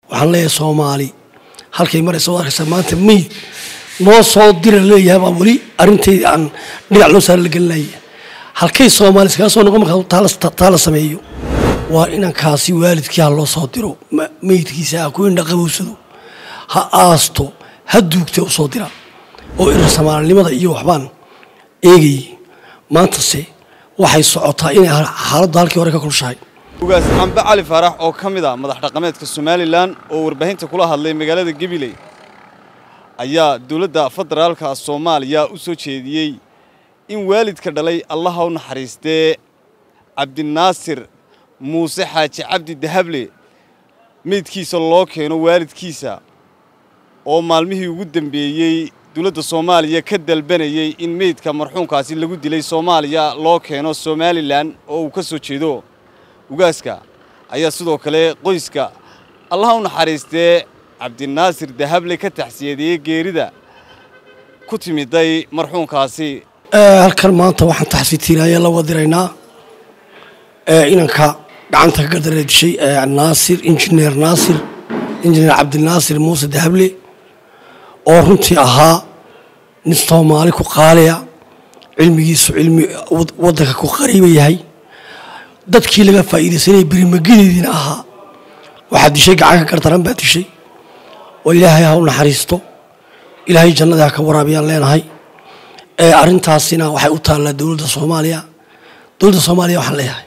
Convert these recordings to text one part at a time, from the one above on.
waxaan leeyahay soomaali halkay maraysa waad arkaysaa maanta meyd noo soo dira leeyahay baa weli arrinteydii aan dhinac loo saara la gelinaya halkay soomaali iskaga soo noqon markaa taa la sameeyo waa inankaasi waalidkii ha loo soo diro meydkiisa ha ku indhaqabowsado ha aasto ha duugta u soo dira oo irir soomaalinimada iyo waxbaan eegayay maantase waxay socotaa inay xaaladdu halkii hore ka kulshahay ugaas cambe cali faarax oo ka mid ah madax dhaqameedka somalilan oo warbaahinta kula hadlay magaalada gabiley ayaa dowladda federaalka soomaaliya u soo jeediyey in waalidka dhalay allaha u naxariistee cabdinaasir muuse xaaji cabdi dahable meydkiisa loo keeno waalidkiisa oo maalmihii ugu dambeeyey dowladda soomaaliya ka dalbanayey in meydka marxuumkaasi lagu dilay soomaaliya loo keeno somalilan oo uu ka soo jeedo ugaaska ayaa sidoo kale qoyska allaha u naxariistee cabdinaasir dahable ka taxsiyadeeyey geerida ku timiday marxuumkaasi halkan maanta waxaan taxsiitiinaya la wadiraynaa inanka gacanta ka gardara dishay naasir injineer naasir injineer cabdinaasir muuse dahable oo runtii ahaa nin soomaali ku qaaliya cilmigiisu cilmi waddanka ku qariiba yahay dadkii laga faa'iidaysanayay berimagedeediina ahaa waxaa dishay gacan ka gardaran baa dishay oo ilaahay ha u naxariisto ilaahay jannada ha ka waraabiyaan leenahay arrintaasina waxay u taallaa dowladda soomaaliya dowladda soomaaliya waxaan leeyahay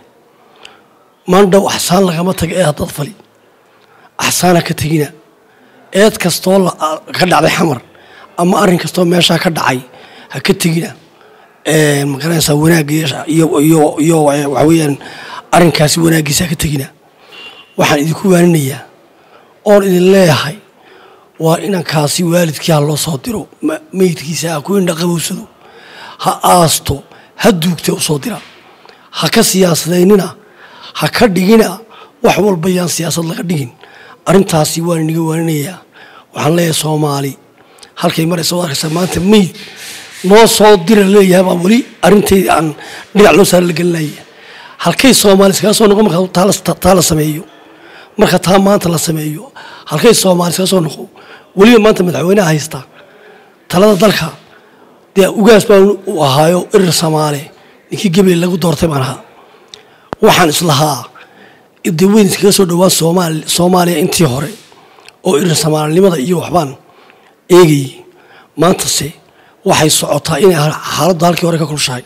maandhow axsaan lagama taga ee haddaad fali axsaana ka tegina eed kastoo ka dhacday xamar ama arrin kastoo meeshaa ka dhacay ha ka tegina magaranaysaa wanaagga iyo waxa weeyaan arrinkaasi wanaaggiisa ha ka tegina waxaan idinku waaninayaa oon idin leeyahay waa inankaasi waalidkii ha loo soo diro meydkiisa ha ku indhaqabowsado ha aasto ha duugta u soo dira ha ka siyaasadaynina ha ka dhigina wax walba yaan siyaasad laga dhigin arrintaasi waan iniga waaninayaa waxaan leeyahay soomaali halkay maraysa waad arkaysaa maanta meyd noo soo dira leeyahay baa weli arrinteydii aan dhinac loo saara la gelinaya halkay soomaali iskaga soo noqon markaa taa la sameeyo marka taa maanta la sameeyo halkay soomaali iskaga soo noqon weliba maanta madaxweyneha haysta talada dalka dee ugaas baa u ahaayo irir soomaale ninkii gabriel lagu doortay baan ahaa waxaan islahaa dee weyn iskaga soo dhowaan soomaaliya intii hore oo irir soomaalinimada iyo waxbaan eegayay maantase waxay socotaa inay xaaladdu halkii hore ka kulshahay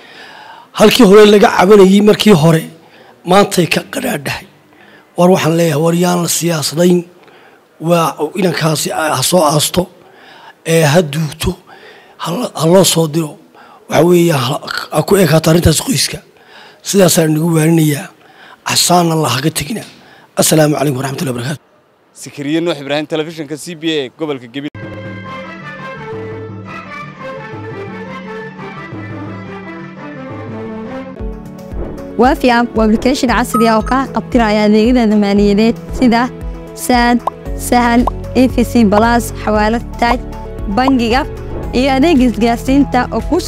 halkii hore laga cabanayey markii hore maantay ka qadhaadhahay war waxaan leeyahay war yaan la siyaasadayn waa inankaasi ha soo aasto ee ha duugto ha loo soo diro waxa weeya ha ku ekaato arrintaas qoyska sidaasaan nagu waaninayaa axsaanna la haga tegina assalaamu calaykum waraxmatullahi barakatu sikiriye nuux ibraahim telefishinka c b a gobolka gebi waafi app waa application casri ah oo kaa qabtiraya adeegyada maaliyadeed sida saad sahal efc balas xawaalad taaj bangiga iyo adeeg isgaarsiinta oo kuu